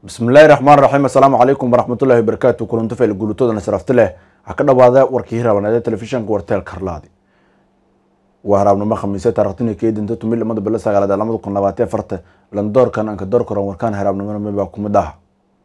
bismillahi raxmaan raxiim assalaamu calaykum waraxmatullahi wabarakaatu kulanto fayl guulatoodana sharafti leh waxaa ka dhawaada warkii hiraabanaade telefishanka warteel karlaadi waa haraabnimo khamiise taarikhtina keedinta tumil lamada bilo sagaalaad ee lamada kun labaatan afarta landoorkan anka doorkaran warkaan hiraabnimona mibaa kumid ah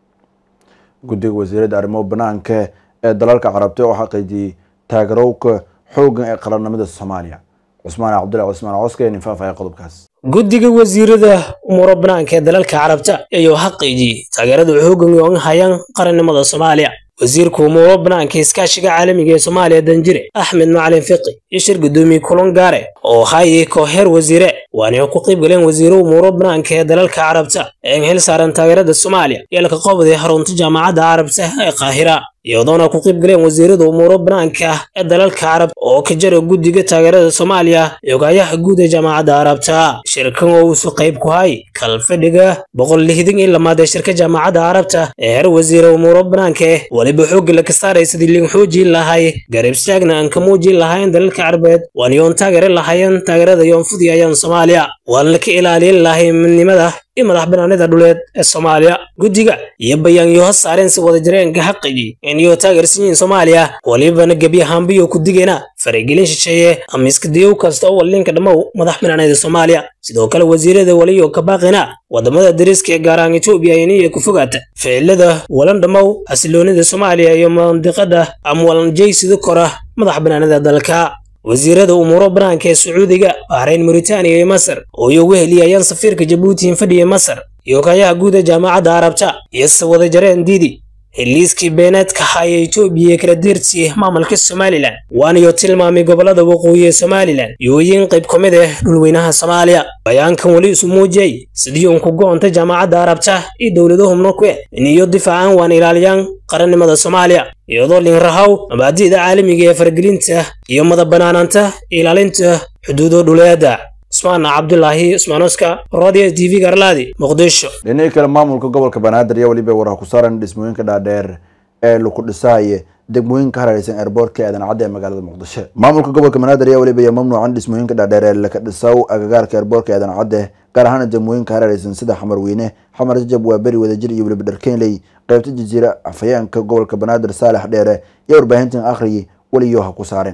guddiga wasiirada arrimo banaanka ee dalalka carabta oo xaqiijiyey taageerowka xoogan ee qarannimada soomaaliya cusmaan cabdullahi cusmaan coske nin faafaya qodobkaas guddiga wasiirada umuuro banaanka ee dalalka carabta ayuu xaqiijiyey taageerada xoogan oo hayaan qarannimada soomaaliya wasiirka umuuro banaanka iskaashiga caalamiga ee soomaaliya danjire axmed macalin fiqi iyo shir gudoomiye kulan gaare oo hayay kooxeer wasiire waana ku qayb galeen wasiiro umuuro banaanka ee dalalka carabta ee xil saaran taageerada soomaaliya yeelka qobday xarunta jaamacadda carabta ee qaahira iyadoona ku qayb galeen wasiirada umuuro banaanka ee dalalka carab oo ka jara guddiga taageerada soomaaliya iyo ogaayaha guud ee jaamacadda carabta shirkan oo uusu qayb ku hay kalfadhiga boqol lixdan iyo lamaad ee shirka jaamacadda carabta ee heer wasiira umuuro banaanka eh weliba xoogga la ka saaray sidii liin xoojin lahay garab istaagna aan ka muujin lahayn dalalka carbeed waan yoon taageeri lahayn taageerada yoon fudiyayaan soomaaliya waan la ka ilaalin lahay midnimada iyo madax banaanida dhuleed ee soomaaliya guddiga iyo bayaanyo ha saareen si wada jireenka xaqigi iniyoo taageersan yihiin soomaaliya walibana gebi ahaanbiyo ku digayna faragelin shisheeye ama iskadiyow kasta oo walinka dhammow madax banaanida soomaaliya sidoo kale wasiirada waliyo ka baaqina wadamada dariska ee gaaraan etoobiya iniyo ku fogaata ficilada walan dhammow xasiloonida soomaaliya iyo mandiqada ama walanjaysida kora madax banaanida dalka wasiirada umuuro banaanka ee sacuudiga bahrayn muritaaniya iyo masar oo iyogu heliyayaan safiirka jabuuti fadhiya masar iyo kayaha guud ee jaamacadda carabta iyo se wada jareen diidi heliiskii beeneedka haya etoobiya ee kala deertiyey maamulka somalilan waanayo tilmaamay gobolada waqooyi ee somalilan yooyin qayb ka mid ah dhulweynaha soomaaliya bayaankan weli isu muujiyey sidii uun ku go-onta jaamacadda carabta iyo dowladahumna ku eh iniyo difaacan waan ilaaliyaan qarannimada soomaaliya iyadoo linrahaw mabaadi'da caalamiga ee faragelinta iyo madabanaanaanta ilaalinta xuduudo dhuleeda cusmaan cabdulaahi cusmaanoska rodia t v garlaadi muqdisho dhinihii kale maamulka gobolka banaadir iyo weliba waraha ku saaran dhismooyinka dhaadheer ee laku dhisaaya degmooyinka harareysan eerboortka aadan cadde ee magaalada muqdisho maamulka gobolka banaadir ayaa weliba iyo mamnuucan dhismooyinka dhaadheer ee laka dhisaw agagaarka eerboortka aadan cadde gaar ahaan degmooyinka harareysan sida xamar weyne xamar jajab waa beri wadajir iyo weliba dharkeynley qaybta jaziira afhayeenka gobolka banaadir saalex dheere iyo warbaahintan akhriyi weliyo ha ku saareen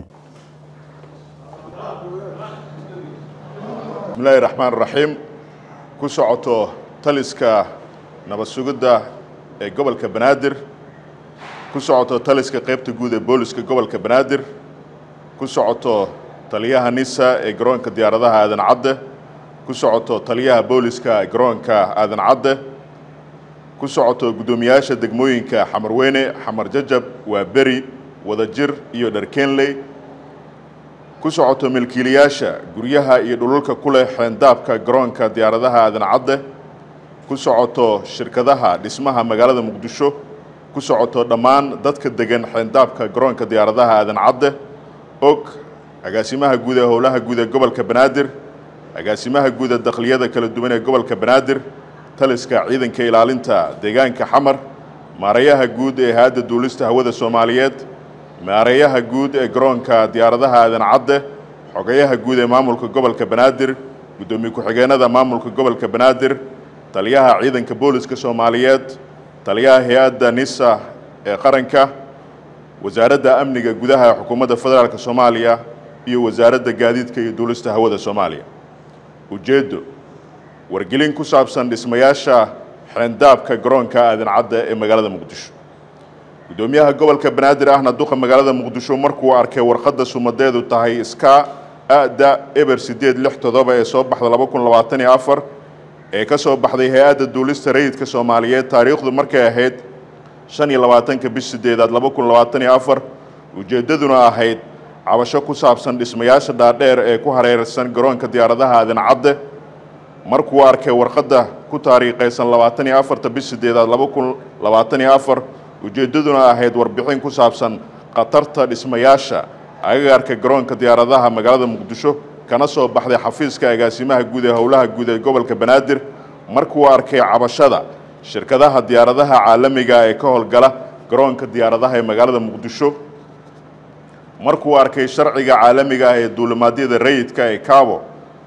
bismillahi raxmaan raxiim ku socoto taliska nabad sugidda ee gobolka banaadir ku socoto taliska qaybta guud ee booliska gobolka banaadir ku socoto taliyaha nisa ee garoonka diyaaradaha aadan cadde ku socoto taliyaha booliska ee garoonka aadan cadde ku socoto guddoomiyaasha degmooyinka xamarweyne xamar jajab waa beri wadajir iyo dharkenley ku socoto milkiilayaasha guryaha iyo dhululka ku leh xeendaabka garoonka diyaaradaha aadan cadde ku socoto shirkadaha dhismaha magaalada muqdisho ku socoto dhammaan dadka degan xeendaabka garoonka diyaaradaha aadan cadde og agaasimaha guud ee howlaha guud ee gobolka banaadir agaasimaha guud ee dakhliyada kala duwan ee gobolka banaadir taliska ciidanka ilaalinta deegaanka xamar maareeyaha guud ee hay-adda duulista hawada soomaaliyeed maareeyaha guud ee garoonka diyaaradaha aadan cadde xogayaha guud ee maamulka gobolka banaadir guddoomiye ku-xigeenada maamulka gobolka banaadir taliyaha ciidanka booliska soomaaliyeed taliyaha hay-adda nisa ee qaranka wasaaradda amniga gudaha ee xukuumadda federaalk soomaaliya iyo wasaaradda gaadiidka iyo duulista hawada soomaaliya ujeeddo wargelin ku saabsan dhismayaasha xeendaabka garoonka aadan cadde ee magaalada muqdisho guddoomiyaha gobolka banaadir ahna duqa magaalada muqdisho markuu arkay warqadda sumadeedu tahay iska ada eber siddeed lix toddoba ee soo baxda laba kun labaatan iyo afar ee ka soo baxday hay-adda duulista rayidka soomaaliyeed taariikhdu markay ahayd shan iyo labaatanka bish sideedaad laba kun labaatan iyo afar ujeeddaduna ahayd cabasho ku saabsan dhismayaasha dhaadheer ee ku hareersan garoonka diyaaradaha aadan cadde markuu arkay warqadda ku taariikhaysan labaatan iyo afarta bish sideedaad laba kun labaatan iyo afar ujeeddaduna ahayd warbixin ku saabsan khatarta dhismayaasha agagaarka garoonka diyaaradaha magaalada muqdisho kana soo baxday xafiiska agaasimaha guud ee howlaha guud ee gobolka banaadir markuu arkay cabashada shirkadaha diyaaradaha caalamiga ee ka howlgala garoonka diyaaradaha ee magaalada muqdisho markuu arkay sharciga caalamiga ah ee duulimaadyada rayidka ee cabo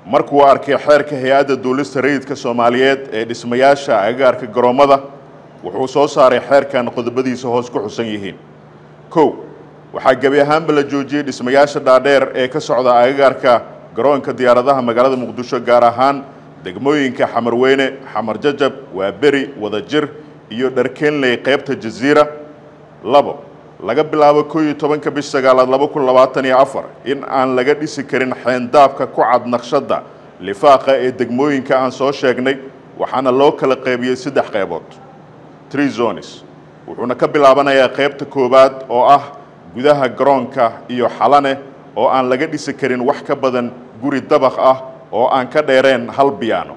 markuu arkay xeerka hay-adda duulista rayidka soomaaliyeed ee dhismayaasha agagaarka garoommada wuxuu soo saaray xeerkan qodobadiisa hoos ku xusan yihiin kow waxaa gebi ahaanba la joojiyey dhismayaasha dhaadheer ee ka socda agagaarka garoonka diyaaradaha magaalada muqdisho gaar ahaan degmooyinka xamarweyne xamar jajab waaberi wadajir iyo dharkeenley qaybta jaziira labo laga bilaabo koo iyo tobanka bish sagaalaad laba kun labaatan iyo afar in aan laga dhisi karin xeendaabka ku cad naqshadda lifaaqa ee degmooyinka aan soo sheegnay waxaana loo kala qaybiyey saddex qaybood tree zones wuxuuna ka bilaabanayaa qaybta koowaad oo ah gudaha garoonka iyo xalane oo aan laga dhisi karin wax ka badan guri dabaq ah oo aan ka dheereen hal biyaano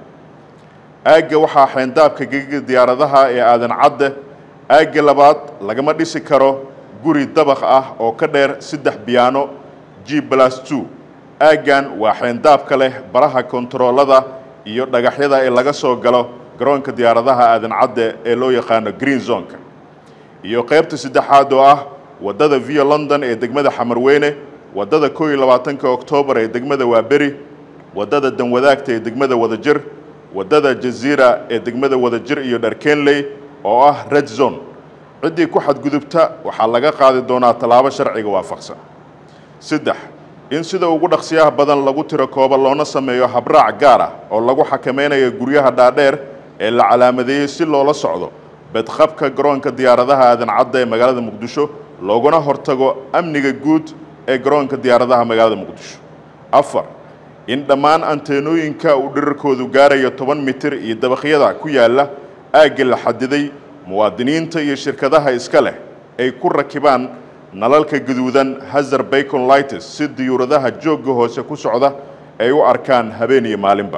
aagga waxaa xeendaabka gegiga diyaaradaha ee aadan cadde aagga labaad lagama dhisi karo guri dabaq ah oo ka dheer saddex biyaano g plus two aaggan waa xeendaabka leh baraha kontaroolada iyo dhagaxyada ee laga soo galo garoonka diyaaradaha aadan cadde ee loo yaqaano green zonka iyo qaybta saddexaad oo ah waddada via london ee degmada xamarweyne waddada koo iyo labaatanka oktoobar ee degmada waaberi waddada danwadaagta ee degmada wadajir waddada jaziira ee degmada wadajir iyo dharkenley oo ah red zone ciddii ku xadgudubta waxaa laga qaadi doonaa tallaabo sharciga waafaqsan saddex in sida ugu dhaqsiyaha badan lagu tiro kooba loona sameeyo habraac gaar ah oo lagu xakameynayo guryaha dhaadheer ee la calaamadeeyey si loola socdo bedqabka garoonka diyaaradaha aadan cadda ee magaalada muqdisho looguna hortago amniga guud ee garoonka diyaaradaha magaalada muqdisho afar in dhammaan anteenooyinka uu dhirarkoodu gaarayo toban mitir iyo dabaqyada ku yaalla aagga la xadiday muwaadiniinta iyo shirkadaha iska leh ay ku rakibaan nalalka gaduudan hazar bacon lightes si diyuuradaha joogga hoose ku socda ay u arkaan habeen iyo maalinba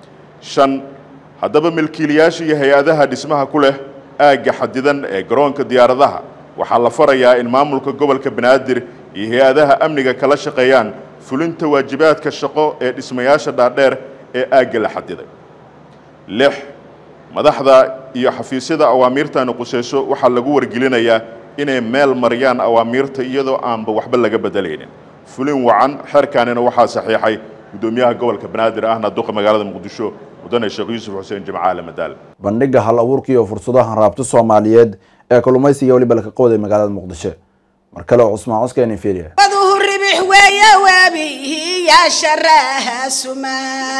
shan haddaba milkiilayaasha iyo hay-adaha dhismaha ku leh aagga xadidan ee garoonka diyaaradaha waxaa la farayaa in maamulka gobolka banaadir iyo hay-adaha amniga kala shaqeeyaan fulinta waajibaadka shaqo ee dhismayaasha dhaadheer ee aagga la xadiday lix madaxda iyo xafiisyada awaamiirtani quseyso waxaa lagu wargelinayaa inay meel mariyaan awaamiirta iyadoo aanba waxba laga bedelaynin fulin wacan xeerkaanina waxaa saxiixay guddoomiyaha gobolka banaadir ahna duqa magaalada muqdisho mudane sheekh yuusuf xuseen jimcaale madaal bandhiga hal abuurka iyo fursadaha raabto soomaaliyeed ee kalluumaysiga weliba laka qowday magaalada muqdisho mar kale oo cusmaan coskeen fiiriya waduhu ribix weeye waabihiya sharaha sumaal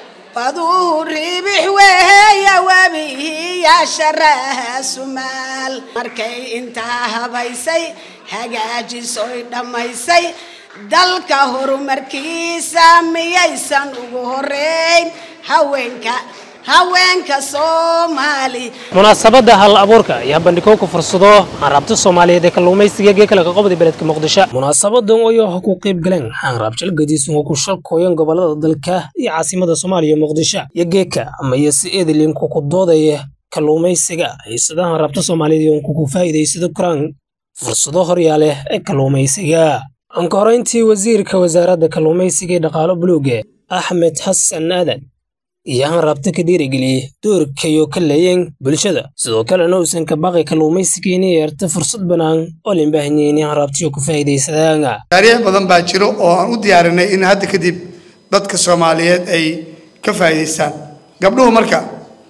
waduhu ribix weeye waabihiya sharaha sumaal markay intaa habaysay hagaajisoy dhammaysay dalka horumarkiisa miyaysan ugu horeyn haweenka haweenka soomaali munaasabadda hal abuurka ayaa bandhigowka fursado hanraabta soomaaliyeed ee kalluumaysiga geekala ka qobday beledka muqdisho munaasabadan oo ha ku qayb galeen hanraabjal gadiisun oo ku shalkooyan gobolada dalka iyo caasimada soomaaliya muqdisho iyo geeka amaya si eedilinku ku doodaya kalluumaysiga haysada hanraabta soomaaliyeed oo kuku faa'iidaysado koraan fursado horyaale ee kalluumaysiga anka horeyntii wasiirka wasaaradda kalluumaysiga ee dhaqaalo buluuge axmed xasan aadan iyo hanraabta ka dhiirigeliyey doorkayo ka leeyeen bulshada sidoo kalena uusan ka baqi kalluumaysiga inay yeerto fursad bannaan oo lin baahanyahay inay hanraabtiyo ku faa'iidaysadaan taariikh badan baa jiro oo aan u diyaarinay in hadda kadib dadka soomaaliyeed ay ka faa'iidaystaan gabdhuhu marka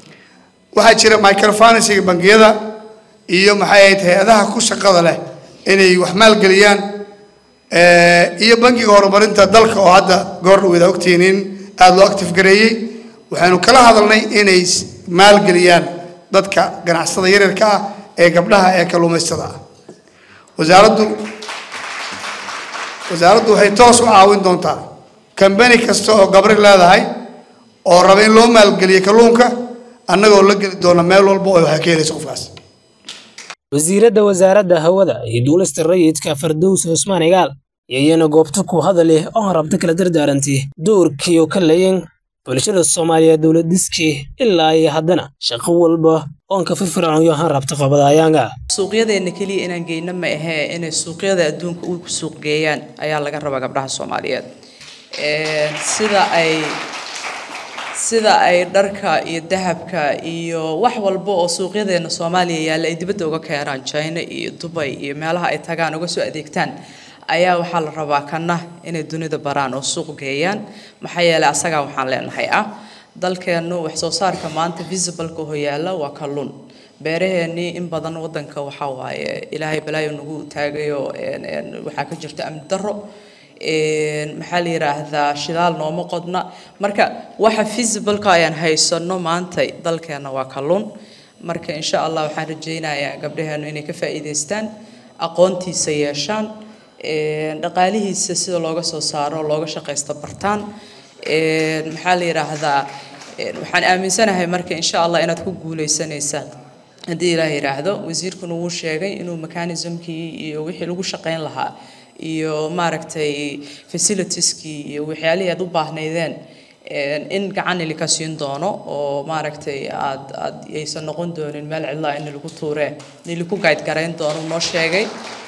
waxaa jira microfinansiga bangiyada iyo maxay ahayd hay-adaha ku shaqada leh inay wax maalgeliyaan iyo bangiga horumarinta dalka oo hadda goor dhaweyda ogtihiin in aada loo active gareeyey waxaanu kala hadalnay inay maalgeliyaan dadka ganacsada yaryarka ah ee gabdhaha ee kalluumaystada ah wasaaraddu wasaaraddu waxay toos u caawin doontaa kambani kasta oo gabri leedahay oo raba in loo maalgeliyo kalluunka annagoo la geli doona meel walba oo waxay ka helaysa qofkaas wasiiradda wasaaradda hawada iyo duulista rayidka fardows cusmaan igaal iyayana goobta ku hadaleh oo hanraabta kala dardaarantay doorkiioo ka leeyan bulshada soomaaliyeed dowladiskii ilaa iyo haddana shaqo walba oon ka firfircoonyo hanraabta qabadayaanga suuqyadeena keliya inaan geyno ma ahee inay suuqyada adduunka u suuq geeyaan ayaa laga rabaa gabdhaha soomaaliyeed sida ay sida ay dharka iyo dahabka iyo wax walba oo suuqyadeena soomaaliya yaalla ay dibadda uga keenaan china iyo dubay iyo meelaha ay tagaan uga soo adeegtaan ayaa waxaa la rabaa kana inay dunida baraan oo suuq geeyaan maxaa yeelay asagaa waxaan leenahay ah dalkeennu wax soo saarka maanta visibleka oo yaalla waa kalluun beeraheennii in badan wadanka waxaa waaye ilaahay balaayo nagu taagayo waxaa ka jirta amni darro maxaa la yidhaahdaa shidaal nooma qodna marka waxa visibleka ayaan haysano maanta dalkeenna waa kalluun marka insha allah waxaan rajaynayaa gabdhaheennu inay ka faa'iidaystaan aqoontiisa yeeshaan dhaqaalihiisa sida looga soo saaro looga shaqaysto bartaan maxaa la yidhaahdaa waxaan aaminsanahay marka insha allah inaad ku guuleysanaysaan haddii ilaah yidhaahdo wasiirkuna wuu sheegay inuu mechanismkii iyo wixii lagu shaqayn lahaa iyo maaragtay facilitieskii iyo waxyaalihii aad u baahnaydeen in gacan ilika siin doono oo maaragtay aad aad aysan noqon doonin meel cidlaa in lagu tuuree in lagu guide garayn doono noo sheegay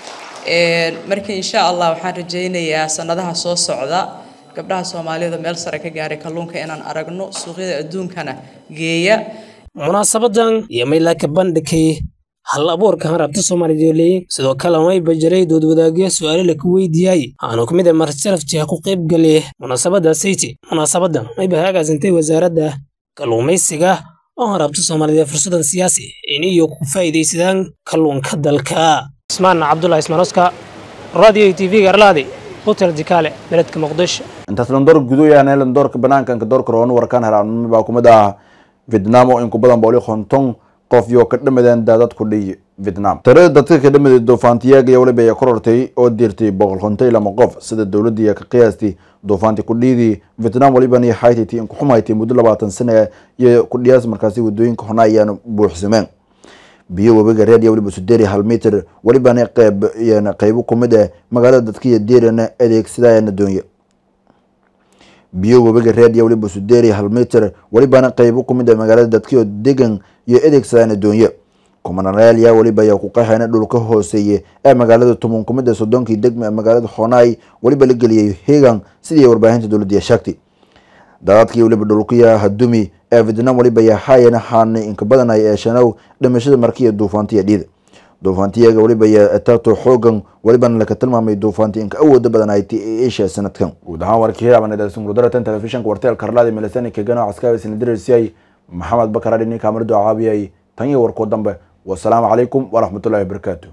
marka insha allah waxaan rajaynayaa sanadaha soo socda gabdhaha soomaalida meel sare ka gaaray kalluunka inaan aragno suuqyada adduunkana geeya munaasabadan iyo maylaka bandhigay hal abuurka harabta soomaaliyeed sidoo kale mayba jiray doodwadaagyo su-aalo laka weydiiyay aanu ka mid ah marsalaftiha ku qayb galay munaasabada sayti munaasabadan mayba hagaasintay wasaaradda kalluumaysiga oo harabta soomaaliyeed fursadan siyaasi in iyo ku faa'iidaysadaan kalluunka dalka ismaan cabdulahi ismaanoska radio t v garlaadi hotel dikaale beledka muqdisho intaas landoor gudoyaane landoorka banaankanka doorka roon warkaan heraanimo baa kumid ah vietnam oo in ku badan booli konton qof yoo ka dhamadeen daadad ku dhiy vietnam tirada dadka ka dhamaday duufaantiyaga iyo waliba ayaa korortay oo diirtay boqol konton lama qof sida dowladii ka qiyaastay duufaanti kudhiidii vietnam waliban iyo haititi in kuxumaytay muddo labaatan sane iyo kudhiyaas markaasi wadooyinka hona ayaan buuxsameen biyo webiga reed iyo waliba suderi hal mitir walibana qeyb qeybo kumid ah magaalada dadkiiyo deerana adeegsadayana doonya biyo webiga reed iyo waliba suderi hal mitir walibana qeybo kumid ah magaalada dadkiiyo degan iyo adeegsadayana doonya kumanareel yaa waliba ayaa ku qaxayna dhulka hooseeye ee magaalada tumun kumid ah soddonkii degme ee magaalada honai waliba la geliyay hegan sidii warbaahinta dowladda sheegtay daadadkii waliba dhulkiya hadumi ee vietnam waliba ayaa haayana haanay inka badanay ee shanow dhimashada markiiyo duufaantiya dhiida duufaantiyaga waliba ayaa ataato xoogan walibana laka tilmaamay duufaanti inka awooda badan ay ti asia sanadkan guud ahaan warkii hiraabanadeedsan gudaratan telefishinka warteel karlaadi milisani kegano caskaawi sinadirasiyay maxamed bakar adhini kaamirado caabiyay tan iyo warkoo dambe wasalaamu calaykum waraxmatullahi wabarakaatu